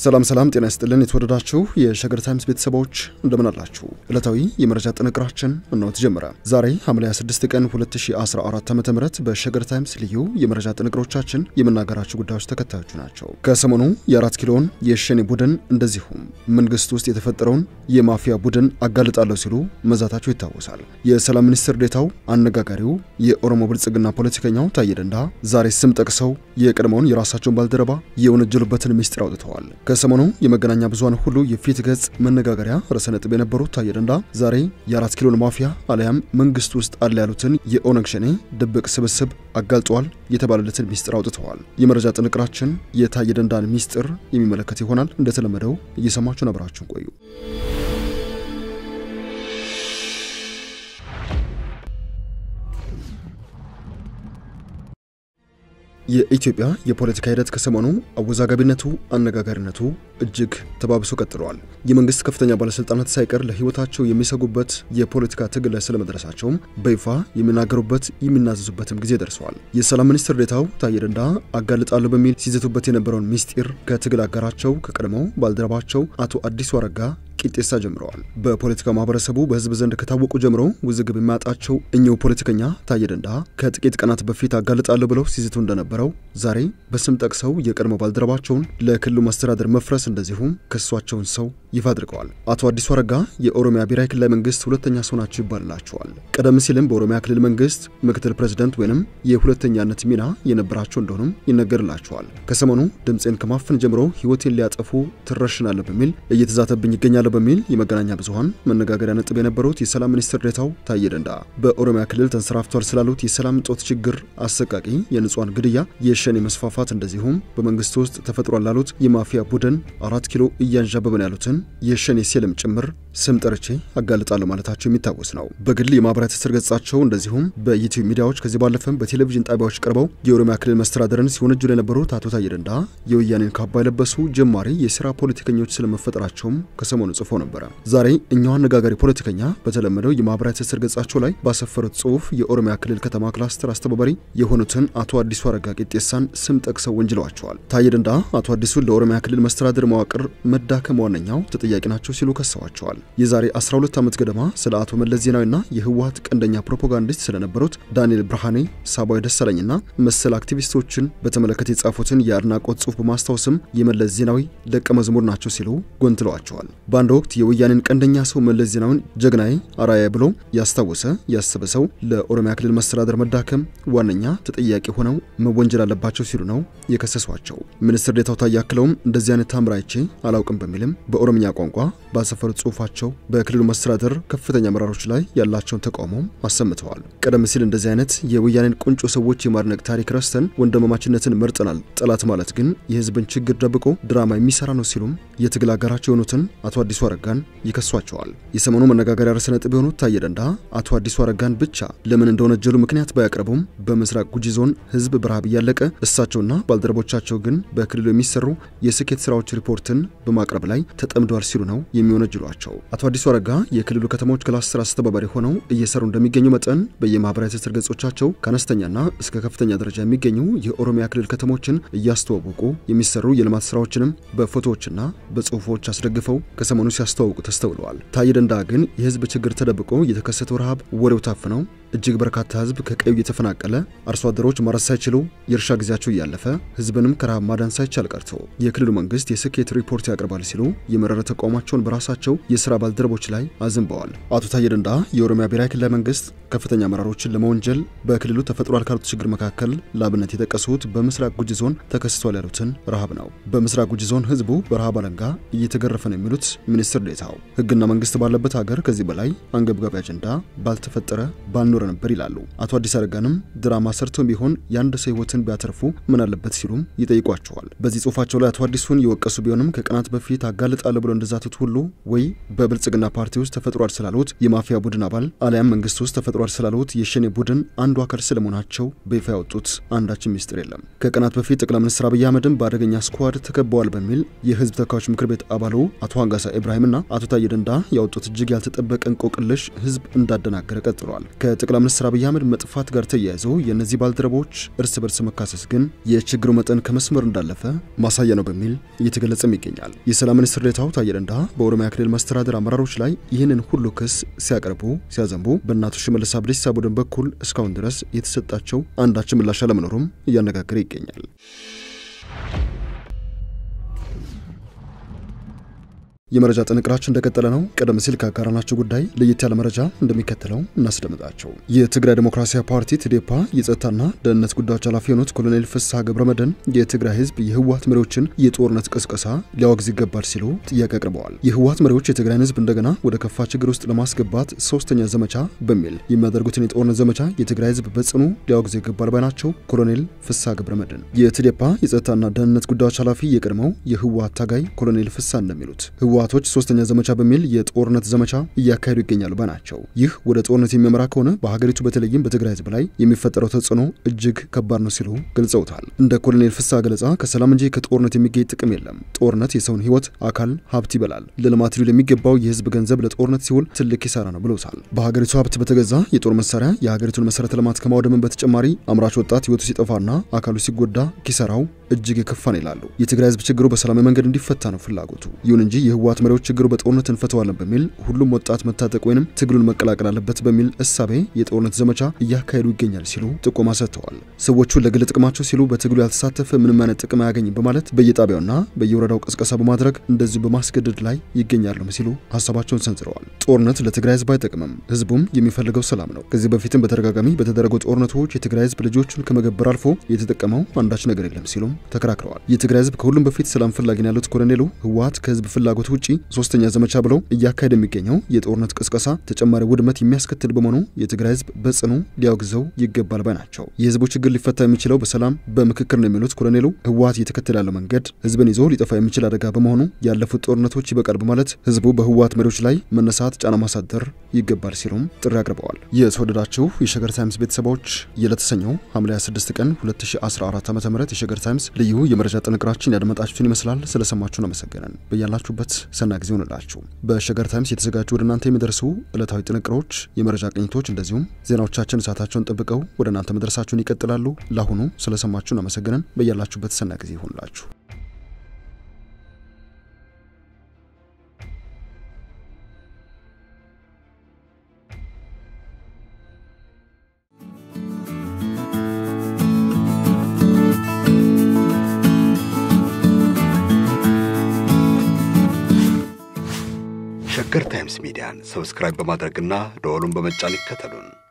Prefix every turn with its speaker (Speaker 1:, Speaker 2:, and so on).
Speaker 1: ሰላም ሰላም፣ ጤና ይስጥልን የተወደዳችሁ የሸገር ታይምስ ቤተሰቦች እንደምን አላችሁ? ዕለታዊ የመረጃ ጥንቅራችን እነሆ ተጀመረ። ዛሬ ሐምሌ 26 ቀን 2014 ዓ ም በሸገር ታይምስ ልዩ የመረጃ ጥንቅሮቻችን የምናገራችሁ ጉዳዮች ተከታዮቹ ናቸው። ከሰሞኑ የአራት ኪሎን የሸኔ ቡድን እንደዚሁም መንግስት ውስጥ የተፈጠረውን የማፊያ ቡድን አጋልጣለሁ ሲሉ መዛታቸው ይታወሳል። የሰላም ሚኒስትር ዴታው አነጋጋሪው የኦሮሞ ብልጽግና ፖለቲከኛው ታዬ ደንዳ ዛሬ ስም ጠቅሰው የቀድሞውን የራሳቸውን ባልደረባ የወነጀሉበትን ሚስጥር አውጥተዋል። ከሰሞኑ የመገናኛ ብዙሃን ሁሉ የፊት ገጽ መነጋገሪያ ርዕሰ ነጥብ የነበሩት ታዬ ደንዳ ዛሬ የአራት ኪሎን ማፊያ አሊያም መንግስት ውስጥ አለ ያሉትን የኦነግ ሸኔ ድብቅ ስብስብ አጋልጧል የተባለለትን ሚስጥር አውጥተዋል። የመረጃ ጥንቅራችን የታዬ ደንዳን ሚስጥር የሚመለከት ይሆናል። እንደተለመደው እየሰማችሁ አብራችሁን ቆዩ። የኢትዮጵያ የፖለቲካ ሂደት ከሰሞኑ አወዛጋቢነቱ፣ አነጋጋሪነቱ እጅግ ተባብሶ ቀጥለዋል። የመንግስት ከፍተኛ ባለስልጣናት ሳይቀር ለህይወታቸው የሚሰጉበት የፖለቲካ ትግል ላይ ስለመድረሳቸውም በይፋ የሚናገሩበት የሚናዘዙበትም ጊዜ ደርሰዋል። የሰላም ሚኒስትር ዴታው ታዬ ደንዳ አጋልጣለሁ በሚል ሲዘቱበት የነበረውን ሚስጢር ከትግል አጋራቸው ከቀድሞው ባልደረባቸው አቶ አዲሱ አረጋ ቂጤሳ ጀምረዋል። በፖለቲካ ማህበረሰቡ በህዝብ ዘንድ ከታወቁ ጀምሮ ውዝግብ የሚያጣቸው እኚሁ ፖለቲከኛ ታዬ ደንዳ ከጥቂት ቀናት በፊት አጋልጣለሁ ብለው ሲዝቱ እንደነበረው ዛሬ በስም ጠቅሰው የቀድሞ ባልደረባቸውን ለክልሉ መስተዳደር መፍረስ እንደዚሁም ክሷቸውን ሰው ይፋ አድርገዋል። አቶ አዲሱ አረጋ የኦሮሚያ ብሔራዊ ክልላዊ መንግስት ሁለተኛ ሰው ናቸው ይባልላቸዋል። ቀደም ሲልም በኦሮሚያ ክልል መንግስት ምክትል ፕሬዚደንት ወይንም የሁለተኛነት ሚና የነበራቸው እንደሆኑም ይነገርላቸዋል። ከሰሞኑ ድምፄን ከማፈን ጀምሮ ህይወቴን ሊያጠፉ ትረሽናለሁ በሚል እየተዛተብኝ ይገኛል በሚል የመገናኛ ብዙሃን መነጋገሪያ ነጥብ የነበሩት የሰላም ሚኒስትር ዴታው ታዬ ደንዳ በኦሮሚያ ክልል ተንሰራፍቷል ስላሉት የሰላም እጦት ችግር፣ አሰቃቂ የንጹሃን ግድያ፣ የሸኔ መስፋፋት እንደዚሁም በመንግስት ውስጥ ተፈጥሯል ላሉት የማፊያ ቡድን አራት ኪሎ እያንዣበበን ያሉትን የሸኔ ሴልም ጭምር ስም ጠርቼ አጋልጣለሁ ማለታቸው የሚታወስ ነው። በግል የማህበራዊ ትስስር ገጻቸው እንደዚሁም በዩቲዩብ ሚዲያዎች ከዚህ ባለፈም በቴሌቪዥን ጣቢያዎች ቀርበው የኦሮሚያ ክልል መስተዳደርን ሲወነጅሉ የነበሩት አቶ ታዬ ደንዳ የወያኔን ካባ የለበሱ ጀማሪ የስራ ፖለቲከኞች ስለመፈጠራቸውም ከሰሞኑ ጽፎ ነበረ። ዛሬ እኛው አነጋጋሪ ፖለቲከኛ በተለመደው የማህበራዊ ትስስር ገጻቸው ላይ ባሰፈሩት ጽሁፍ የኦሮሚያ ክልል ከተማ ክላስተር አስተባባሪ የሆኑትን አቶ አዲሱ አረጋ ቂጤሳን ስም ጠቅሰው ወንጅለዋቸዋል። ታዬ ደንዳ አቶ አዲሱን ለኦሮሚያ ክልል መስተዳድር መዋቅር መዳከም ዋነኛው ተጠያቂ ናቸው ሲሉ ከሰዋቸዋል። የዛሬ 12 ዓመት ገደማ ስለ አቶ መለስ ዜናዊና የህወሀት ቀንደኛ ፕሮፓጋንዲስት ስለነበሩት ዳንኤል ብርሃኔ፣ ሳባዊ ደሳለኝና መሰል አክቲቪስቶችን በተመለከተ የጻፉትን የአድናቆት ጽሁፍ በማስታወስም የመለስ ዜናዊ ደቀ መዝሙር ናቸው ሲሉ ጎንትለዋቸዋል። በአንድ ወቅት የወያኔን ቀንደኛ ሰው መለስ ዜናዊን ጀግናዬ አራያ ብሎ ያስታወሰ ያሰበ ሰው ለኦሮሚያ ክልል መስተዳደር መዳከም ዋነኛ ተጠያቂ ሆነው መወንጀል አለባቸው ሲሉ ነው የከሰሷቸው። ሚኒስትር ዴታው ታዬ አክለውም እንደዚህ አይነት ታምር አይቼ አላውቅም በሚልም በኦሮምኛ ቋንቋ ባሰፈሩት ጽሁፋቸው በክልሉ መስተዳደር ከፍተኛ አመራሮች ላይ ያላቸውን ተቃውሞ አሰምተዋል። ቀደም ሲል እንደዚህ አይነት የወያኔን ቁንጮ ሰዎች የማድነቅ ታሪክ ረስተን ወንድማማችነትን መርጠናል፣ ጠላት ማለት ግን የህዝብን ችግር ደብቆ ድራማ የሚሰራ ነው ሲሉም የትግል አጋራቸው የሆኑትን አቶ አዲሱ አረጋን ይከሷቸዋል። የሰሞኑ መነጋገሪያ ርዕሰ ነጥብ የሆኑት ታዬ ደንዳ አቶ አዲሱ አረጋን ብቻ ለምን እንደወነጀሉ ምክንያት ባያቀርቡም በምስራቅ ጉጂ ዞን ህዝብ በረሃብ እያለቀ እሳቸውና ባልደረቦቻቸው ግን በክልሉ የሚሰሩ የስኬት ስራዎች ሪፖርትን በማቅረብ ላይ ተጠምደዋል ሲሉ ነው የሚወነጅሏቸው። አቶ አዲሱ አረጋ የክልሉ ከተሞች ክላስተር አስተባባሪ ሆነው እየሰሩ እንደሚገኙ መጠን በየማህበራዊ ትስስር ገጾቻቸው ከአነስተኛና እስከ ከፍተኛ ደረጃ የሚገኙ የኦሮሚያ ክልል ከተሞችን እያስተዋወቁ የሚሰሩ የልማት ስራዎችንም በፎቶዎችና በጽሁፎች አስደግፈው ከሰሞኑ ሲያስተዋውቁ ተስተውለዋል። ታዬ ደንዳ ግን የህዝብ ችግር ተደብቆ የተከሰተው ረሃብ ወሬው ታፍነው እጅግ በርካታ ህዝብ ከቀዩ የተፈናቀለ አርሶ አደሮች ማረስ ሳይችሉ የእርሻ ጊዜያቸው እያለፈ ህዝብንም ከረሃብ ማዳን ሳይቻል ቀርቶ የክልሉ መንግስት የስኬት ሪፖርት ያቀርባል ሲሉ የመረረ ተቃውሟቸውን በራሳቸው የስራ ባልደረቦች ላይ አዝንበዋል። አቶ ታዬ ደንዳ የኦሮሚያ ብሔራዊ ክልላዊ መንግስት ከፍተኛ አመራሮችን ለመወንጀል በክልሉ ተፈጥሯል ካሉት ችግር መካከል ለአብነት የጠቀሱት በምስራቅ ጉጂ ዞን ተከስቷል ያሉትን ረሃብ ነው። በምስራቅ ጉጂ ዞን ህዝቡ በረሃብ አለንጋ እየተገረፈ ነው የሚሉት ሚኒስትር ዴታው ህግና መንግስት ባለበት ሀገር ከዚህ በላይ አንገብጋቢ አጀንዳ ባልተፈጠረ ባልኖረ ነበር ይላሉ። አቶ አዲስ አረጋንም ድራማ ሰርተው ቢሆን የአንድ ሰው ህይወትን ቢያተርፉ ምን አለበት ሲሉም ይጠይቋቸዋል። በዚህ ጽሁፋቸው ላይ አቶ አዲሱን የወቀሱ ቢሆንም ከቀናት በፊት አጋልጣለሁ ብሎ እንደዛቱት ሁሉ ወይ በብልጽግና ፓርቲ ውስጥ ተፈጥሯል ስላሉት የማፊያ ቡድን አባል አሊያም መንግስት ውስጥ ተፈጥሯል ስላሉት የሸኔ ቡድን አንዱ አካል ስለመሆናቸው በይፋ ያወጡት አንዳችን ሚስጥር የለም። ከቀናት በፊት ጠቅላይ ሚኒስትር አብይ አህመድን በአደገኛ ስኳድ ተከበዋል በሚል የህዝብ ተወካዮች ምክር ቤት አባሉ አቶ አንጋሳ ኢብራሂምና አቶ ታዬ ደንዳ ያወጡት እጅግ ያልተጠበቀ እንቆቅልሽ ህዝብ እንዳደናገረ ቀጥሏል። ከጠቅላይ ሚኒስትር አብይ አህመድ መጥፋት ጋር ተያይዞ የእነዚህ ባልደረቦች እርስ በርስ መካሰስ ግን የችግሩ መጠን ከመስመር እንዳለፈ ማሳያ ነው በሚል እየተገለጸም ይገኛል። የሰላም ሚኒስትር ዴኤታው ታዬ ደንዳ በኦሮሚያ ክልል መስተዳደር አመራሮች ላይ ይህንን ሁሉ ክስ ሲያቀርቡ ሲያዘንቡ በእናቶ ሽመልስ አብዲሳ ቡድን በኩል እስካሁን ድረስ የተሰጣቸው አንዳች ምላሽ አለመኖሩም እያነጋገረ ይገኛል። የመረጃ ጥንቅራችን እንደቀጠለ ነው። ቀደም ሲል ካጋራናቸው ጉዳይ ለየት ያለ መረጃ እንደሚከተለው እናስደምጣቸው። የትግራይ ዴሞክራሲያዊ ፓርቲ ትዴፓ የጸጥታና ደህንነት ጉዳዮች ኃላፊ የሆኑት ኮሎኔል ፍስሐ ገብረመድህን የትግራይ ህዝብ የህወሓት መሪዎችን የጦርነት ቅስቀሳ ሊያወግዝ ይገባል ሲሉ ጥያቄ አቅርበዋል። የህወሓት መሪዎች የትግራይን ህዝብ እንደገና ወደ ከፋ ችግር ውስጥ ለማስገባት ሶስተኛ ዘመቻ በሚል የሚያደርጉትን የጦርነት ዘመቻ የትግራይ ህዝብ በጽኑ ሊያወግዝ ይገባል ባይ ናቸው። ኮሎኔል ፍስሐ ገብረመድህን የትዴፓ የጸጥታና ደህንነት ጉዳዮች ኃላፊ የቀድሞው የህወሓት ታጋይ ኮሎኔል ፍስሐ እንደሚሉት ህወሓቶች ሶስተኛ ዘመቻ በሚል የጦርነት ዘመቻ እያካሄዱ ይገኛሉ ባናቸው። ይህ ወደ ጦርነት የሚያመራ ከሆነ በሀገሪቱ በተለይም በትግራይ ህዝብ ላይ የሚፈጠረው ተጽዕኖ እጅግ ከባድ ነው ሲሉ ገልጸውታል። እንደ ኮሎኔል ፍስሐ ገለጻ ከሰላም እንጂ ከጦርነት የሚገኝ ጥቅም የለም። ጦርነት የሰውን ህይወት፣ አካል፣ ሀብት ይበላል። ለልማት ሊውል የሚገባው የህዝብ ገንዘብ ለጦርነት ሲውል ትልቅ ኪሳራ ነው ብለውታል። በሀገሪቱ ሀብት በተገዛ የጦር መሳሪያ የሀገሪቱን መሰረተ ልማት ከማውደምን በተጨማሪ አምራች ወጣት ህይወቱ ሲጠፋና አካሉ ሲጎዳ ኪሳራው እጅግ የከፋ ነው ይላሉ። የትግራይ ህዝብ ችግሩ በሰላማዊ መንገድ እንዲፈታ ነው ፍላጎቱ። ይሁን እንጂ የህወሓት መሪዎች ችግሩ በጦርነት እንፈተዋለን በሚል ሁሉም ወጣት መታጠቅ ወይንም ትግሉን መቀላቀል አለበት በሚል እሳቤ የጦርነት ዘመቻ እያካሄዱ ይገኛል ሲሉ ጥቆማ ሰጥተዋል። ሰዎቹ ለግል ጥቅማቸው ሲሉ በትግሉ ያልተሳተፈ ምንም አይነት ጥቅም አያገኝም በማለት በየጣቢያውና በየወረዳው ቅስቀሳ በማድረግ እንደዚሁ በማስገደድ ላይ ይገኛሉ ሲሉ ሀሳባቸውን ሰንዝረዋል። ጦርነት ለትግራይ ህዝብ አይጠቅምም፣ ህዝቡም የሚፈልገው ሰላም ነው። ከዚህ በፊትም በተደጋጋሚ በተደረጉ ጦርነቶች የትግራይ ህዝብ ልጆቹን ከመገበር አልፎ የተጠቀመው አንዳች ነገር የለም ሲሉም ተከራክረዋል። የትግራይ ህዝብ ከሁሉም በፊት ሰላም ፈላጊ ነው ያሉት ኮሎኔሉ ህወሓት ከህዝብ ፍላጎት ውጪ ሶስተኛ ዘመቻ ብለው እያካሄደ የሚገኘው የጦርነት ቅስቀሳ ተጨማሪ ውድመት የሚያስከትል በመሆኑ የትግራይ ህዝብ በጽኑ ሊያወግዘው ይገባል ባይ ናቸው። የህዝቡ ችግር ሊፈታ የሚችለው በሰላም በምክክር ነው የሚሉት ኮሎኔሉ ህወሓት እየተከተለ ያለው መንገድ ህዝብን ይዞ ሊጠፋ የሚችል አደጋ በመሆኑ ያለፉት ጦርነቶች ይበቃል በማለት ህዝቡ በህወሓት መሪዎች ላይ መነሳት፣ ጫና ማሳደር ይገባል ሲሉም ጥሪ አቅርበዋል። የተወደዳችሁ የሸገር ታይምስ ቤተሰቦች የለተሰኘው ሐምሌ 26 ቀን 2014 ዓ ም የሸገር ታይምስ ልዩ የመረጃ ጥንቅራችን ያደመጣችሁትን ይመስላል። ስለሰማችሁን አመሰገነን። በያላችሁበት ሰና ጊዜ ሆንላችሁ። በሸገር ታይምስ የተዘጋጁ ወደ እናንተ የሚደርሱ ዕለታዊ ጥንቅሮች፣ የመረጃ ቅኝቶች እንደዚሁም ዜናዎቻችን ሰዓታቸውን ጠብቀው ወደ እናንተ መድረሳችሁን ይቀጥላሉ። ለአሁኑ ስለሰማችሁን አመሰገነን። በያላችሁበት ሰና ጊዜ ይሆንላችሁ።
Speaker 2: ሸገር ታይምስ ሚዲያን ሰብስክራይብ በማድረግና ደወሉን በመጫን ይከተሉን።